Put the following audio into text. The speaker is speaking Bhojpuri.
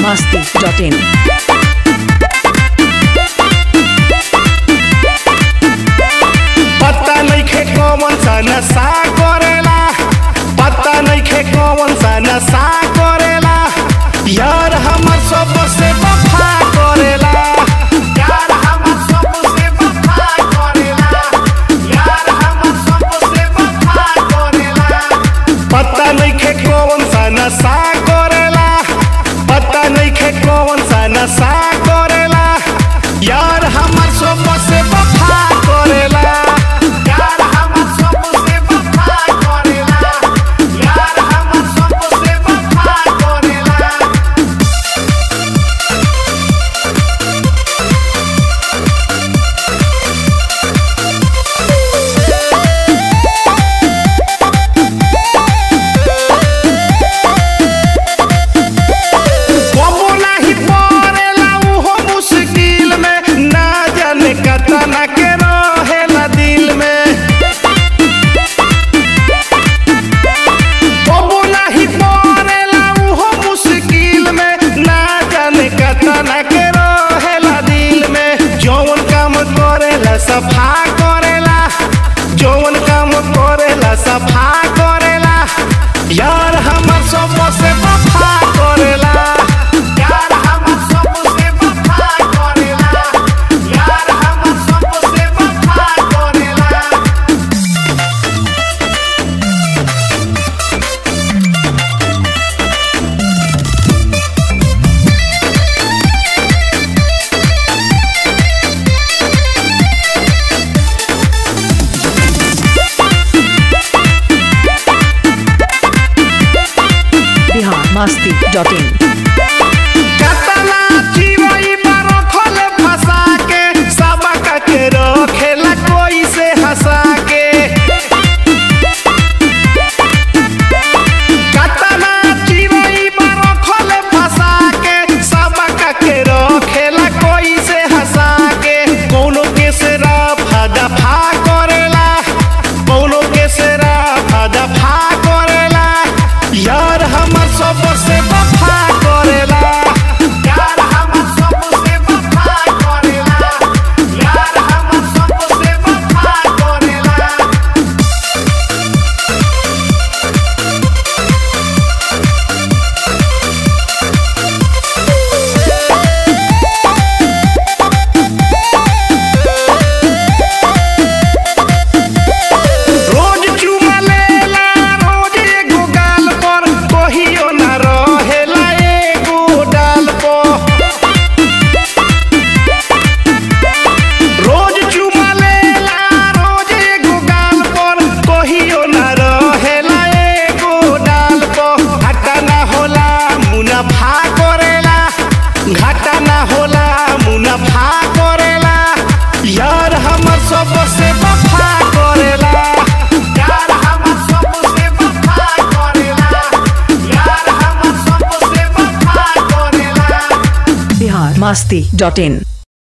masti.in. पता नइखे कौन सा नशा करेला पता नइखे कौन सा नशा करेला यार हमर सबसे वफा करेला यार हमर सबसे वफा करेला यार हमर सबसे वफा करेला पता नइखे कौन सा नशा करेला पता नइखे कौन सा नशा करेला यार हमर सबसे वफा करेला यार हमर सबसे वफा करेला यार हमर सबसे वफा करेला कबो नाही पड़ेला उहो मुश्किल में ना जाने कतना के रहेला दिल में कबो नाही पड़ेला उहो मुश्किल में ना जाने कतना के रहेला दिल में जौन काम करेला सफा करेला जौन काम करेला सफा करेला यार हमर सबसे वफा करेला यार हमर सबसे वफा करेला यार हमर सबसे वफा करेला Bihar masti.in. कतना चिड़ै रखल फंसा के सबक के रखेला कोई से हंसा के कतना चिड़ै रखल फंसा के सबक के रखेला कोई से हंसा के कौनो के से रफा दफा करेला कौनो के से रफा दफा करेला यार हमर सबसे वफा करेला यार हमर सबसे वफा करेला यार हमर सबसे वफा करेला रोज चुमा लेला रोज एगो गाल पर कहियो ना रहेला एगो डाल पर रोज चुमा लेला रोज एगो गाल पर कहियो ना रहेला एगो डाल पर घाटा ना होला मुनाफा करेला घाटा ना होला मुनाफा करेला यार हमर सबसे वफा करेला यार हमर सबसे वफा करेला यार हमर सबसे वफा करेला Bihar masti.in.